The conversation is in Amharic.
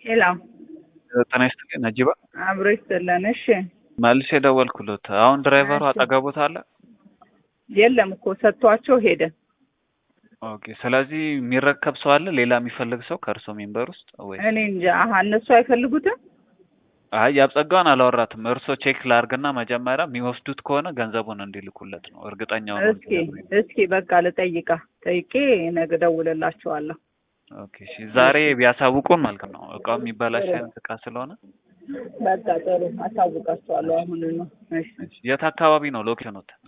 ሄሎ ጤና ይስጥልኝ ነጂባ። አብሮ ይስጥልን። እሺ መልሼ ደወልኩሎት። አሁን ድራይቨሩ አጠገቦት አለ? የለም እኮ ሰጥቷቸው ሄደ። ኦኬ። ስለዚህ የሚረከብ ሰው አለ? ሌላ የሚፈልግ ሰው ከእርሶ ሜምበር ውስጥ ወይ? እኔ እንጃ። አሀ እነሱ አይፈልጉትም። አይ ያብጸጋውን አላወራትም። እርሶ ቼክ ላርግና መጀመሪያ የሚወስዱት ከሆነ ገንዘቡን እንዲልኩለት ነው እርግጠኛው ነው። እስኪ እስኪ በቃ ልጠይቃ ጠይቄ ነገ እደውልላቸዋለሁ። ኦኬ እሺ። ዛሬ ቢያሳውቁን መልካም ነው። እቃው የሚበላሽ አይነት እቃ ስለሆነ በቃ ጥሩ አሳውቃቸዋለሁ። አሁን ነው። እሺ የት አካባቢ ነው ሎኬሽኑት?